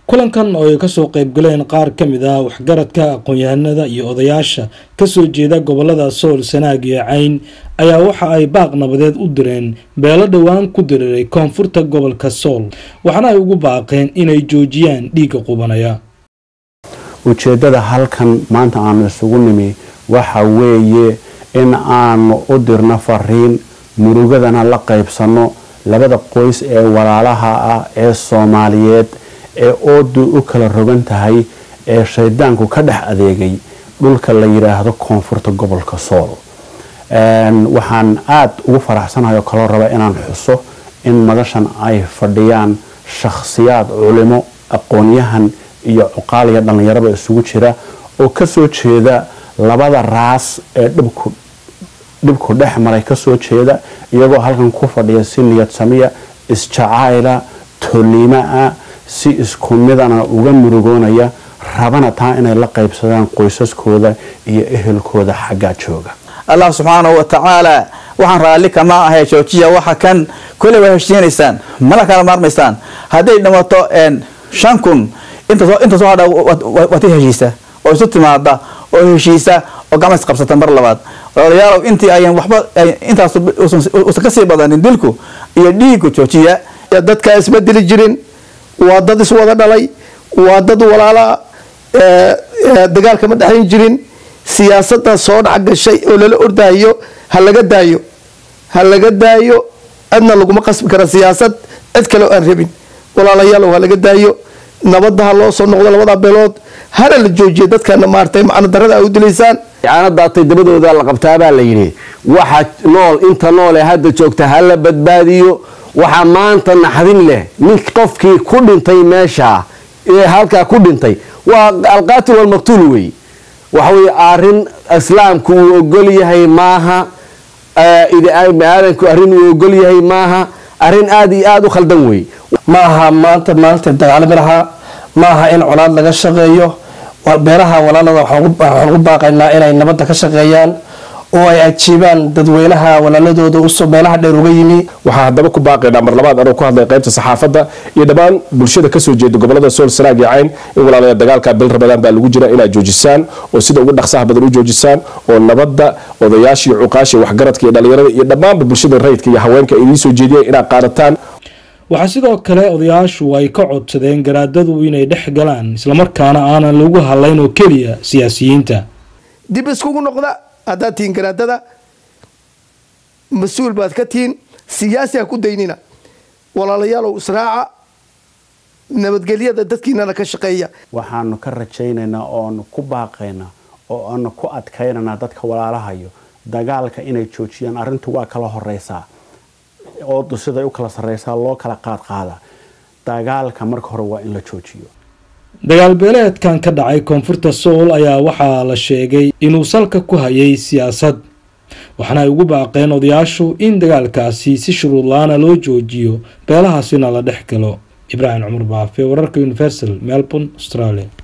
kulankan oo ay kasoo qeybgaleen qaar ka mid ah waxgaradka aqoon-yahanada iyo odayaasha kasoo jeeda gobolada sool sanaag iyo cayn ayaa waxa ay baaq nabadeed u direen beelo dhowaan ku diriiray koonfurta gobolka sool waxaana ay ugu baaqeen inay joojiyaan dhiigga qubanaya ujeeddada halkan maanta aanu isugu nimi waxa weeye in aanu u dirno fariin murugadana la qaybsanno labada qoys ee walaalaha ah ee soomaaliyeed ee oodu u kala rogan tahay ee shaydaanku ka dhex adeegay dhulka la yidhaahdo koonfurta gobolka sool waxaan aada ugu faraxsanahay oo kaloo raba inaan xuso in madashan ay fadhiyaan shakhsiyaad culimo aqoon-yahan iyo cuqaal iyo dhallinyaraba isugu jira oo kasoo jeeda labada raas ee dhibku dhibku dhex maray kasoo jeeda iyagoo halkan ku fadhiya si niyad samiya isjacayla toliima-a si isku midana uga murugoonaya rabana taa inay la qaybsadaan qoysaskooda iyo ehelkooda xaggaa jooga allah subxaanahu wa tacaala waxaan raalli kama ahay joojiya waxa kan koley waa heshiinaysaan mala kala maarmaysaan hadday dhimato shan kun inta soo hadha waad heshiisa oo isu timaada oo heshiisa oo gacmas qabsata mar labaad walaalayaalow intii ayan waxba intaas usan kasii badanin dilku iyo dhiigu joojiya dadka isma dili jirin waa dad iswada dhalay waa dad walaalaa dagaalka ma dhexayn jirin siyaasada soo dhac gashay oo lala ordaayo ha laga daayo ha laga daayo cidna laguma qasbi kara siyaasad cid kale oo aan rabin walaalayaalow ha laga daayo nabadda ha loo soo noqdo labada beelood hana la joojiya dadkana maartay macno darada ay u dilaysaan caana daatay dabadooda la qabtaabaa la yidhi waxa nool inta nool ee hadda joogta ha la badbaadiyo waxaa maanta naxdin leh nin qofkii ku dhintay meesha ee halkaa ku dhintay waa alqaatil walmaqtuul wey waxaweye arin islaamku uu ogol yahay maaha biniaadanku arrin uu ogol yahay maaha arrin aada iyo aada u khaldan wey maaha maanta maalinta dagaalami lahaa maaha in colaad laga shaqeeyo beeraha walaalada waxaan ugu baaqaynaa inay nabadda ka shaqeeyaan oo ay ajiibaan dadweynaha walaaladooda usoo meelaha dheer uga yimi waxaa haddaba ku baaqaynaa mar labaad anoo ku hadlay qaybta saxaafadda iyo dhammaan bulshada kasoo jeeda gobolada sool sanaag iyo cayn in walaalada dagaalka bil rabadaan baa lagu jira inaad joojisaan oo sida ugu dhaqsaha badan u joojisaan oo nabadda odayaashii cuqaasha waxgaradka iyo dhallinyarada iyo dhammaanba bulshada rayidka iyo haweenka ay idiin soo jeediyeen inaad qaadataan waxaa sidoo kale odayaashu ay ka codsadeen garaadadu inay dhex galaan islamarkaana aanan lagu hadlayn oo keliya siyaasiyiinta dib iskugu noqda haddaad tihiin garaadada mas-uul baad ka tihiin siyaasi ha ku daynina walaalayaalow israaca nabadgelyada dadkiinana ka shaqeeya waxaanu ka rajaynaynaa ooanu ku baaqaynaa oo aanu ku adkaynaynaa dadka walaalahayo dagaalka inay joojiyaan arrintu waa kala horeysaa oodu siday u kala sarreysaa loo kala qaadqaada dagaalka marka hore waa in la joojiyo dagaal beeleedkan ka dhacay koonfurta sool ayaa waxaa la sheegay inuu salka ku hayay siyaasad waxaana ay ugu baaqeen odayaashu in dagaalkaasi si shuruudla-aana loo joojiyo beelahaasina la dhex galo ibraahim cumar baafe wararka universal melbourne australia